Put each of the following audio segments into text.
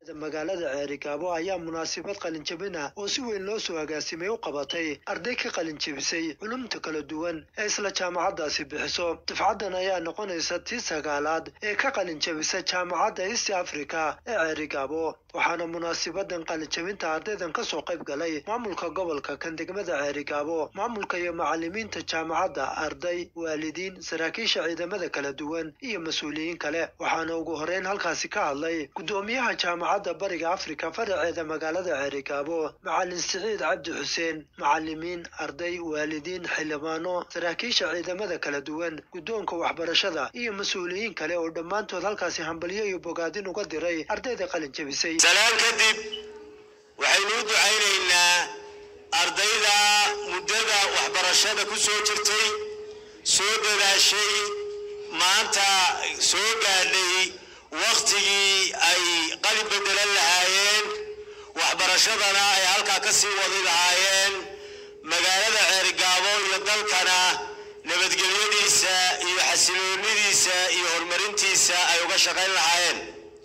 magaalada ceerigaabo ayaa munaasabad qalinjabin ah oo si weyn loo soo agaasimay u qabatay arday ka qalinjabisay culumta kala duwan ee isla jaamacaddaasi bixiso dufcaddan ayaa noqonaysa tii sagaalaad ee ka qalinjabisa jaamacadda east africa ee ceerigaabo waxaana munaasabadan qalinjabinta ardaydan kasoo qayb galay maamulka gobolka kan degmada ceerigaabo maamulka iyo macalimiinta jaamacadda arday waalidiin saraakiisha ciidamada kala duwan iyo mas-uuliyiin kale waxaana ugu horeyn halkaasi ka hadlay gudoomiyaha jaamacadda bariga afrika faraceeda magaalada ceerigaabo macalin siciid cabdi xuseen macalimiin arday waalidiin xildhibaano saraakiisha ciidamada kala duwan guddoonka waxbarashada iyo mas-uuliyiin kale oo dhammaantood halkaasi hambalyo iyo bogaadin uga diray ardayda qalinjabisay salaan kadib waxaynu u ducaynaynaa ardayda muddada waxbarashada ku soo jirtay soo dadaashay maanta soo gaadhay wakhtigii ay qalin bedelan lahaayeen waxbarashadana ay halkaa ka sii wadi lahaayeen magaalada ceerigaabo iyo dalkana nabadgelyadiisa iyo xasiloonidiisa iyo horumarintiisa ay uga shaqayn lahaayeen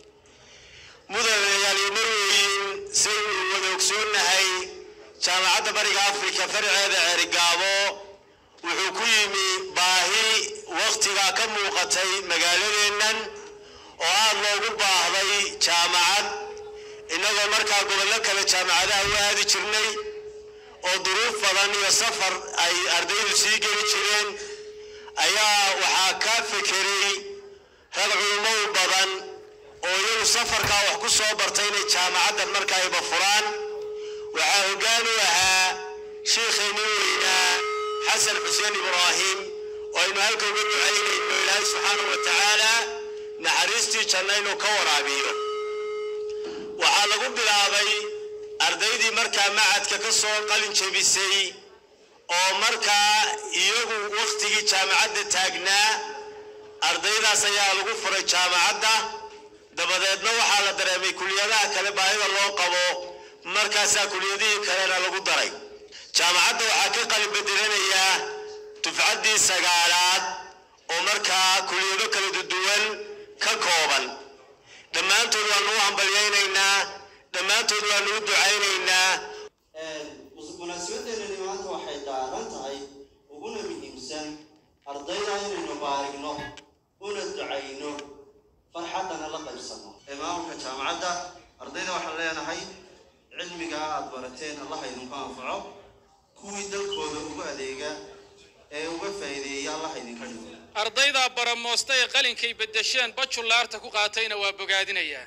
mudanayaal iyo marweyn saynu wada ogsoonnahay jaamacadda bariga afrika faraceeda ceerigaabo wuxuu ku yimi baahi wakhtigaa ka muuqatay magaaladeennan oo aad loogu baahday jaamacad innagoo markaa gobollo kale jaamacadaha u aadi jirnay oo duruuf badan iyo safar ay ardaydu sii geli jireen ayaa waxaa ka fekeray rag culumow badan oo iyagu safarkaa wax ku soo bartay inay jaamacaddan markaayba furaan waxaa hoggaan u ahaa shiikheenni weynaa xasan xuseen ibraahim oo aynu halka uga ducaynayno ilaahay subxaanahu wa tacaala naxariistii janna inuu ka waraabiyo waxaa lagu bilaabay ardaydii markaa macadka ka soo qalin jebisay oo markaa iyagu wakhtigii jaamacadda taagnaa ardaydaas ayaa lagu furay jaamacadda dabadeedna waxaa la dareemay kuliyadaha kale baahida loo qabo markaasaa kuliyadihii kalena lagu daray jaamacadda waxaa ka qalin bedelanayaa dufcaddii sagaalaad oo markaa kuliyado kala duwan ka kooban dhammaantood waanu u hambalyaynaynaa dhammaantood waanu u ducaynaynaa munaasabadeenani maanta waxay daaran tahay uguna muhiimsan ardayda inaynu baarigno una ducayno farxaddana la qaybsano ee maamulka jaamacadda ardayda waxaan leenahay cilmigaa aad barateen allah idinku anfaco kuwii dalkooda ugu adeega ee uga faa'iideeya allah idinka dhigo ardayda baramoosta ee qalinkay beddesheen bajulaarta ku qaatayna waa bogaadinayaa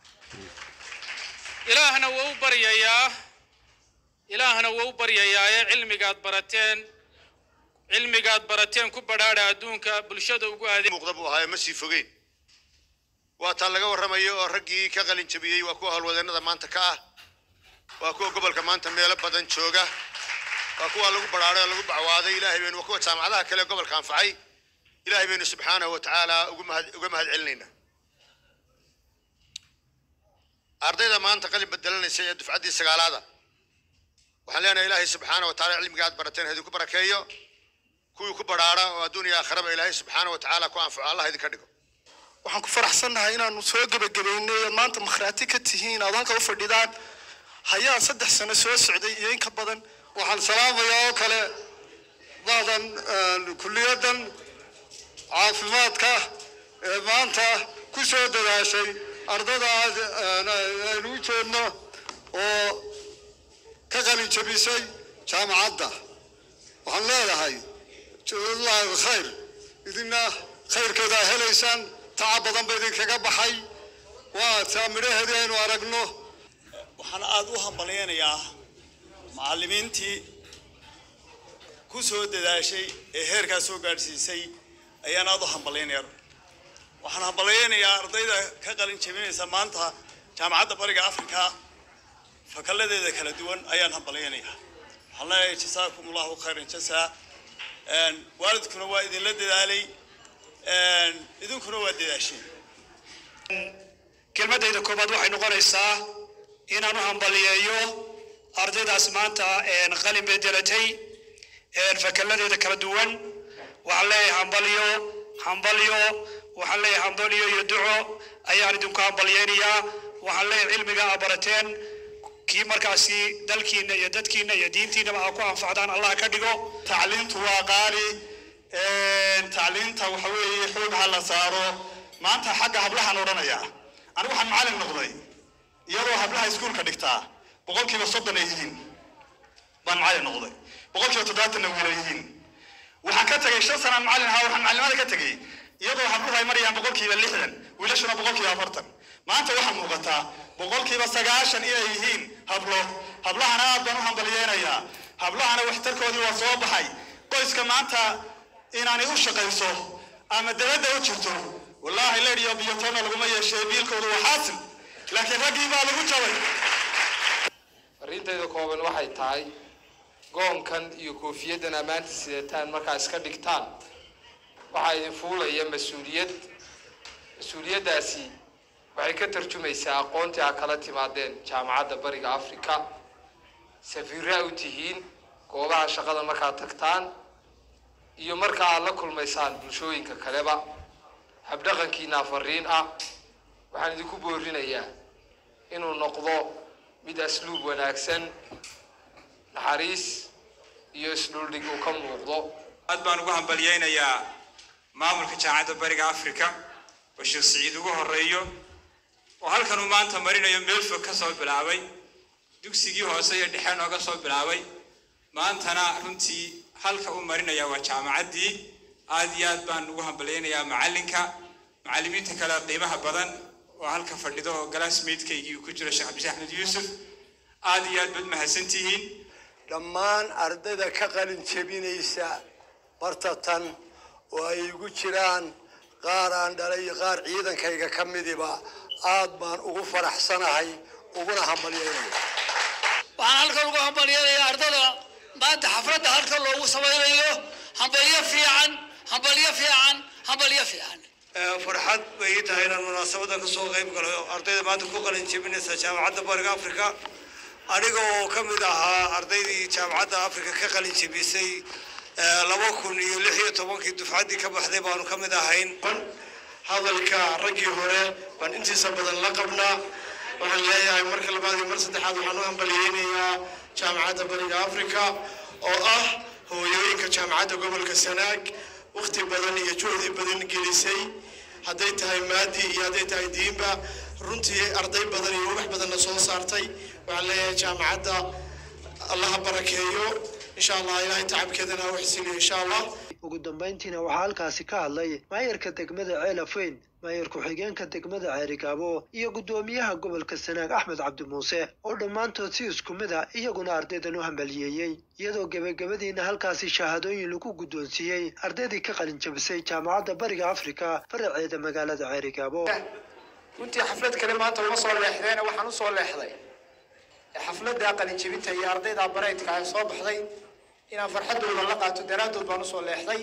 ilaahna waa u baryayaa ilaahna waa u baryayaa ee cilmigaad barateen cilmigaad barateen ku badhaadha adduunka bulshada ugu adeeg muuqda buu ahaa ma sii fogeyn waa taa laga warramayo oo raggii ka qalin jabiyey waa kuwa howlwadeennada maanta ka ah waa kuwa gobolka maanta meelo badan jooga waa kuwa lagu badhaadhay oo lagu bacwaaday ilaahay baynu waa kuwa jaamacadaha kale ee gobolka anfacay ilaahay baynu subxaanahu wa tacaala ugu mahad uga mahad celinaynaa ardayda maanta qalin bedelanaysa ee dufcaddii sagaalaada waxaan leenahay ilaahay subxaana wa tacaala cilmiga aad barateen idinku barakeeyo kuwii ku badhaadha oo adduun iyo aakhiraba ilaahay subxaana wa tacaala ku anfaco allah idinka dhigo waxaan ku faraxsannahay inaanu soo gebagabaynay ood maanta makhraati ka tihiin aad halka u fadhidaan hayaa saddex sano soo socday iyo in ka badan waxaan salaamayaa oo kale bacdan kulliyadan caafimaadka ee maanta ku soo dadaashay ardada aynu u jeedno oo ka qalin jabisay jaamacadda waxaan leedahay jazaallaahu khayr idina khayrkeeda a helaysaan tacab badan ba idinkaga baxay waa taa midhaheedii aynu aragno waxaan aada u hambalyaynayaa macallimiintii ku soo dadaashay ee heerkaa soo gaadhsiisay ayaan aada u hambalyaynayaa waxaan hambalyaynayaa ardayda ka qalin jabinaysa maanta jaamacadda bariga afrika fakalladeeda kala duwan ayaan hambalyaynayaa waxaan leeyahay jasaakum allahu khayran jasaa waalidkuna waa idinla dadaalay idinkuna waa dadaasheen kelmaddayda koobaad waxay noqonaysaa inaan u hambaliyeeyo ardaydaas maanta qalin bedelatay fakalladeeda kala duwan waxaan leeyahay hambalyo hambalyo waxaan leeyahay hambalyo iyo duco ayaan idinku hambalyaynayaa waxaan leeyahay cilmiga aa barateen kii markaasi dalkiina iyo dadkiina iyo diintiinaba aa ku anfacdaan allah ka dhigo tacliintu waa qaali tacliinta waxa weeye xoog ha la saaro maanta xagga hablahan odhanaya anigu waxaan macallin noqday iyadoo hablaha iskuulka dhigtaa boqolkiiba soddon ay yihiin baan macallin noqday boqolkiiba toddobaatanna wiila yihiin waxaan ka tegay shan sanaan macallin ahaa waxaan macallimada ka tegay iyadoo habluhu ay marayaan boqolkiiba lixdan wiilashuna boqolkiiba afartan maanta waxaa muuqataa boqolkiiba sagaashan inay yihiin hablo hablahana aad baan u hambaliyeynayaa hablahana waxtarkoodii waa soo baxay qoyska maanta inaanay u shaqayso ama dabadda u jirto wallaahi leedhiyo biyotona laguma yeeshee biilkoodu waa xaasil laakiin raggii baa lagu jabay arrintayda kooban waxay tahay goonkan iyo koofiyaddan ammaanta sidataan markaa iska dhigtaan waxaa idin fuulaya mas-uuliyad mas-uuliyaddaasi waxay ka tarjumaysaa aqoontii aa kala timaadeen jaamacadda bariga africa safiirraa u tihiin goobaha shaqada markaad tagtaan iyo marka aad la kulmaysaan bulshooyinka kaleba habdhaqankiina fariin ah waxaan idinku boorinayaa inuu noqdo mid asluub wanaagsan naxariis iyo isdhuldhig uu ka muuqdo aad baan ugu hambalyeynayaa maamulka jaamacadda bariga africa oo sheekh siciid ugu horeeyo oo halkan uu maanta marinayo meel fog ka soo bilaabay dugsigii hoose iyo dhexe nooga soo bilaabay maantana runtii halka uu marinaya waa jaamacaddii aad iyo aad baan ugu hambalyeynayaa macallinka macallimiinta kale qiimaha badan oo halka fadhido oo galaasmeydkaygii uu ku jiro sheekh cabdishe axmed yuusuf aad iyo aad baad mahadsantihiin dhammaan ardayda ka qalin jebinaysa bartatan oo ay igu jiraan qaar aan dhalay iyo qaar ciidankayga ka midiba aad baan ugu faraxsanahay uguna hambalyeynaya waxaan halkan ugu hambalyeynayaa ardada maanta xafladda halkan loogu samaynayo hambalyo fiican hambalyo fiican hambalyo fiican farxad bay ii tahay inaan munaasabadan kasoo qayb galo ardayda maanta ku qalin jebinaysa jaamacadda bariga africa aniga oo ka mid ahaa ardaydii jaamacadda africa ka qalin jebisay laba kun iyo lix iyo tobankii dufcaddii ka baxday baanu ka mid ahayn hadalka raggii hore baan intiisa badan la qabnaa waxaan leeyahay marka labaad iyo mar saddexaad waxaan u hambalyeynayaa jaamacadda bariga africa oo ah hooyooyinka jaamacadda gobolka sanaag wakti badan iyo juhdi badan gelisay hadday tahay maadi iyo hadday tahay diinba runtii arday badan iyo wax badanna soo saartay waxaan leeyahay jaamacadda allaha barakeeyo insha allah ilaahay tacabkeedana ha u xisiliyo insha allah ugu dambayntiina waxaa halkaasi ka hadlay maayarka degmada ceelafweyn maayar ku-xigeenka degmada ceerigaabo iyo guddoomiyaha gobolka sanaag axmed cabdi muuse oo dhammaantood si isku mid a iyaguna ardaydan u hambaliyeeyey iyadoo gebagabadiina halkaasi shahaadooyin lagu guddoonsiiyey ardaydii ka qalin jabisay jaamacadda bariga afrika faraceeda magaalada ceerigaabo runtii xaflad kale maanta uma soo leexdeena waxaan usoo leexday xafladda qalinjebinta iyo ardayda baraydka ay soo baxday inaan farxaddooda la qaato daraaddood baan usoo leexday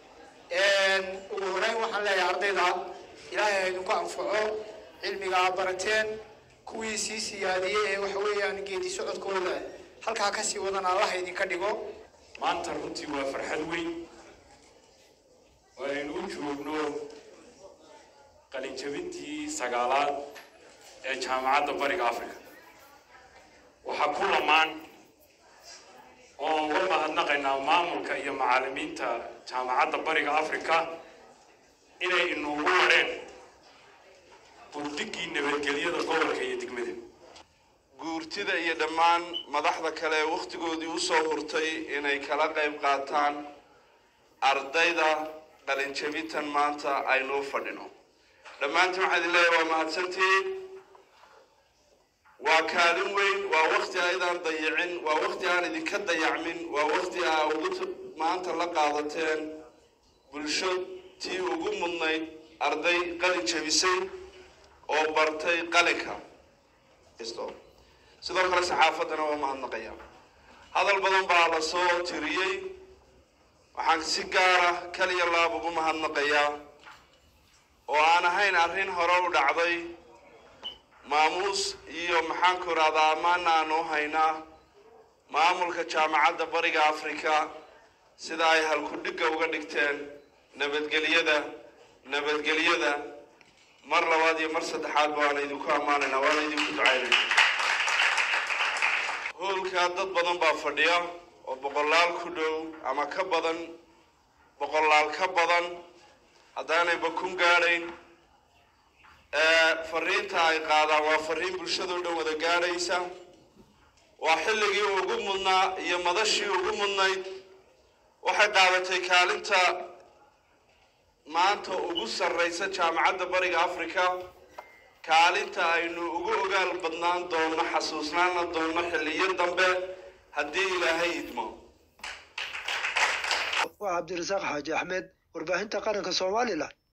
ugu horeyn waxaan leeyahay ardayda ilaahay ha idinku anfaco cilmiga aa barateen kuwii sii siyaadiyey ee waxa weeyaan geedi socodkooda halkaa kasii wadan allaha idinka dhigo maanta runtii waa farxad weyn oo aynu u joogno qalinjabintii sagaalaad ee jaamacadda bariga africa waxaa ku lamaan oo uga mahadnaqaynaa maamulka iyo macallimiinta jaamacadda bariga africa inay inuugu wadheen burdigii nabadgelyada gobolka iyo degmada guurtida iyo dhammaan madaxda kale ee wakhtigoodii u soo hurtay inay kala qayb qaataan ardayda qalinjabintan maanta aynuu fadhino dhammaantiin waxaan idin leeyahay waa mahadsantihiin waa kaalin weyn waa wakti aydaan dayicin waa wakti aan idinka dayacmin waa wakti aa ugu maanta la qaadateen bulsho tii ugu mudnayd arday qalin jabisay oo bartay qalinka sidoo kale saxaafaddana waa mahadnaqaya hadal badan baa la soo tiriyey waxaan si gaara kaliya laab ugu mahadnaqayaa oo aan ahayn arrin hore u dhacday maamuus iyo maxaanku idhahdaa ammaana aanu haynaa maamulka jaamacadda bariga africa sida ay halkudhigga uga dhigteen nabadgelyada nabadgelyada mar labaad iyo mar saddexaad waana idinku ammaanaynaa waana idinku ducaynayna hoolkaa dad badan baa fadhiya oo boqolaal ku dhow ama ka badan boqolaal ka badan haddaanayba kun gaadhayn fariinta ay qaadaan waa fariin bulshadoo dhan wada gaadhaysa waa xilligii ugu mudnaa iyo madashii ugu mudnayd waxay qaadatay kaalinta maanta ugu sarraysa jaamacadda bariga africa kaalinta aynu ugu ogaal badnaan doonno xasuusnaana doonno xilliyo dambe haddii ilaahay idmo waa cabdirasaaq xaaji axmed warbaahinta qaranka somalilan